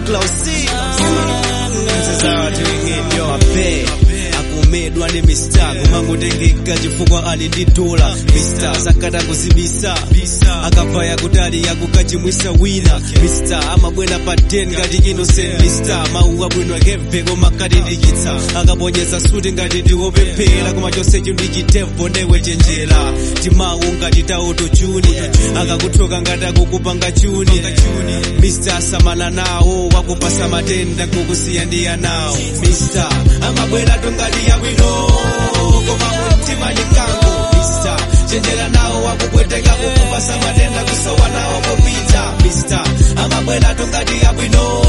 Klausi Nzizawa tuingidyo ape akumedwa ndi mista kumangotengeka chifukwa ali ndi dola mista sakata kuzibisa akabvaya kutali yakukachimwisa wina mista amabwera pa 10 ngati innocent mista mawu abwino akebve koma katindikitsa akaponyeza suti ngati ndiwopemphera koma chonsecho ndi chitevo ndewe chenjera timawu ngati tauto chuni akakuthoka ngati akukupanga chuni mista samala nawo wakupasa matenda kukusiya ndi anawo mista amabwera tungati yabwino koma mtima ni kango mista chenjera nawo wakupweteka kukupasa matenda kusowa nawo popita mista amabwera tungati yabwino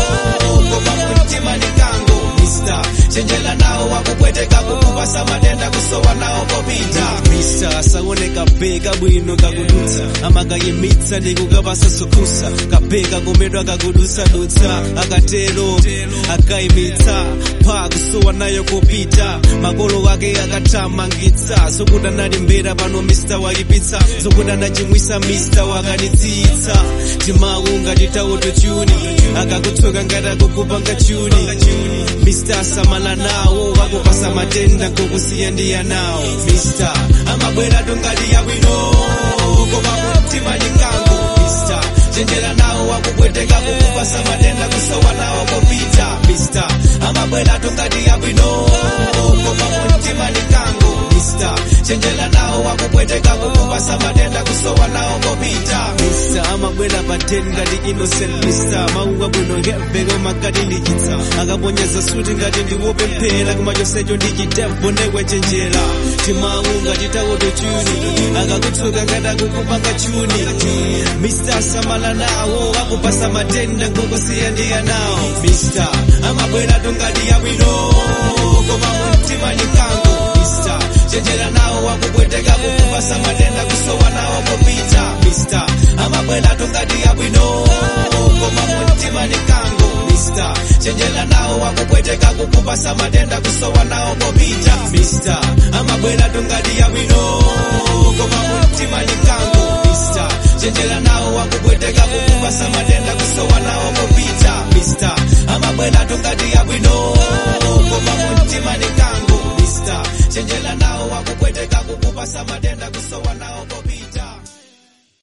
koma mtima ni kango mista chenjera nawo wakupweteka kukupasa matenda kusowa nawo popita mista asaoneka beka bwino kakudutsa amakayimitsa ndi kukapasa sukusa kapeka komedwa kakudutsadutsa akatero akayimitsa pha kusowa nayo kupita makolo ake akathamangitsa zokuti analimbera pano mista wayipitsa zokuti anachimwisa mista wakanitsitsa timawu ngati tauto chuni akakutsoka ngati akukupanga chuni mista asamala nawo wakupasa matenda kukusiya ndi anawo mista amabwera tungati yabwino koma mtima ni kango mista chenjera nawo wakupweteka kukupasa matenda kusowa nawo popita mista amabwera tungati yabwino koma mtima ni kango mista chenjera nawo wakupweteka kukupasa matenda kusowa nawo popita mista amabwera pa 10 ngati innocent mista mawu abwino ngeveko makati ndichitsa akaponyeza suti ngati ndiwopemphera koma chonsecho ndi chitevo ndewe chenjera timawu ngati tauto chuni akakutsoka ngati akukupanga chuni mista samala nawo akupasa matenda kukusiya ndi anawo mista amabwera tungati yabwino koma mtima ni kango mista chenjera nawo wakupweteka kukupasa matenda kusowa nawo popita mista amabwera tungati yabwino koma mtima ni kango mista chenjera nawo wakupweteka kukupasa matenda kusowa nawo popita mista amabwera tungati yabwino koma mtima ni kango mista chenjera nawo wakupweteka kukupasa matenda kusowa nawo popita mista amabwera tungati yabwino koma mtima ni kango mista chenjera nawo wakupweteka kukupasa matenda kusowa nawo popita